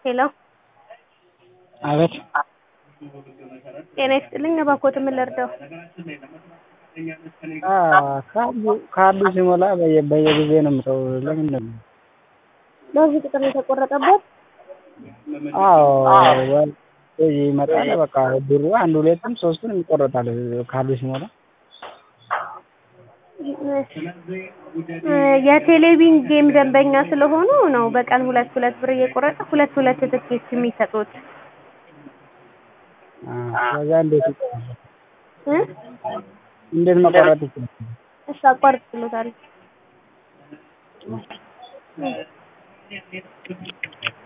ሄሎ አቤት ጤና ይስጥልኝ እባክዎት ምን ልርዳዎ? ካርዱ ሲሞላ በየጊዜው ነው የምተወው ለምንድን ነው? በዚህ ቁጥር ነው የተቆረጠብዎት? አዎ ይመጣል በቃ ብሩ አንድ ሁለትም ሶስትም ይቆረጣል ካርዱ ሲሞላ። የቴሌቪዥን ጌም ደንበኛ ስለሆኑ ነው በቀን ሁለት ሁለት ብር እየቆረጠ ሁለት ሁለት ትኬት የሚሰጡት። ከዛ እንዴት ይቆረጣል? እ እንዴት መቆረጥ ይችላል? እሺ አቋርጬልዎታለሁ።